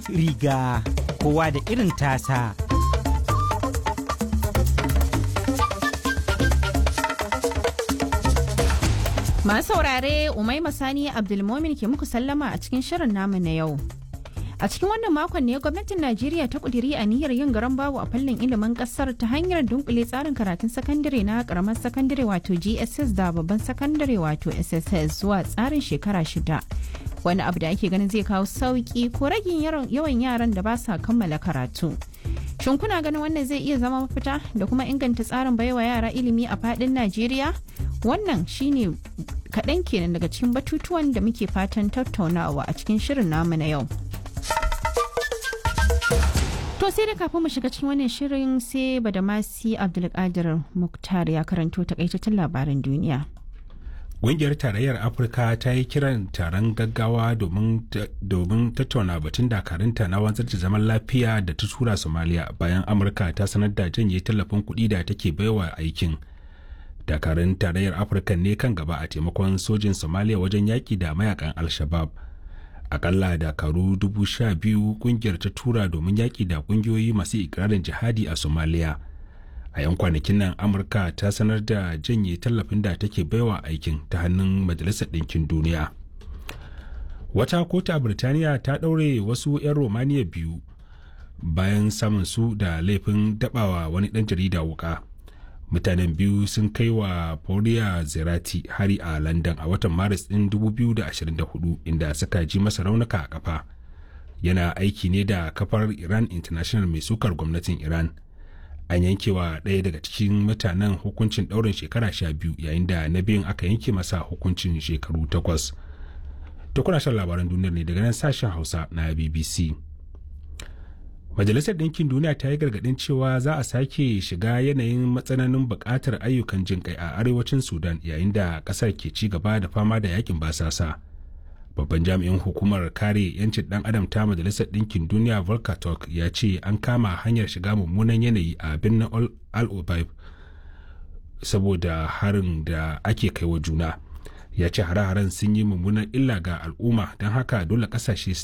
riga kowa da irin tasa. Masu saurare Umaima Sani Abdulmomin ke muku sallama a cikin shirin namu na yau. A cikin wannan makon ne gwamnatin Najeriya ta kudiri niyyar yin garan babu a fannin ilimin kasar ta hanyar dunkule tsarin karatun sakandare na karamar sakandare wato GSS da babban sakandare wato SSS zuwa tsarin shekara shida. Wani abu da ake ganin zai kawo sauki ko ragin yawan yaran da ba sa kammala karatu. Shin kuna ganin wannan zai iya zama mafita da kuma inganta tsarin baiwa yara ilimi a fadin Najeriya? Wannan shine kaɗan kenan daga cikin batutuwan da muke fatan tattaunawa a cikin shirin namu na yau. To sai da kafin mu shiga cikin wannan shirin sai Badamasi Abdulkadir Muktar ya karanto takaitattun labaran duniya. Ƙungiyar Tarayyar Afirka ta yi kiran taron gaggawa domin tattauna batun dakarunta na wanzar da zaman lafiya da ta tura Somalia bayan Amurka ta sanar da janye tallafin kuɗi da take baiwa aikin. Dakarun Tarayyar Afirka ne kan gaba a taimakon sojin Somalia wajen yaƙi da mayakan Al-Shabaab. Akalla dakaru dubu sha biyu ƙungiyar ta tura domin yaƙi da ƙungiyoyi masu ikirarin jihadi a Somalia. a 'yan kwanakin nan amurka ta sanar da janye tallafin da take baiwa aikin ta hannun majalisar ɗinkin duniya wata kotu a birtaniya ta ɗaure wasu 'yan romaniya biyu bayan samun su da laifin dabawa wani ɗan jarida wuka mutanen biyu sun kai wa Paula zerati hari a london a watan maris ɗin 2024 inda suka ji masa raunuka a kafa yana aiki ne da kafar iran international mai sukar gwamnatin iran an yanke wa ɗaya daga cikin mutanen hukuncin ɗaurin shekara sha biyu yayin da na biyun aka yanke masa hukuncin shekaru takwas to kuna shan labaran duniyar ne daga nan sashen hausa na bbc majalisar ɗinkin duniya ta yi gargaɗin cewa za a sake shiga yanayin matsananin buƙatar ayyukan jin kai a arewacin sudan yayin da ƙasar ke ci gaba da fama da yakin basasa babban jami'in hukumar kare 'yancin dan adam ta majalisar ɗinkin duniya volker turk ya ce an kama hanyar shiga mummunan yanayi a birnin al obaib saboda harin da ake kai wa juna ya ce hare-haren sun yi mummunan illa ga al'umma don haka dole kasashe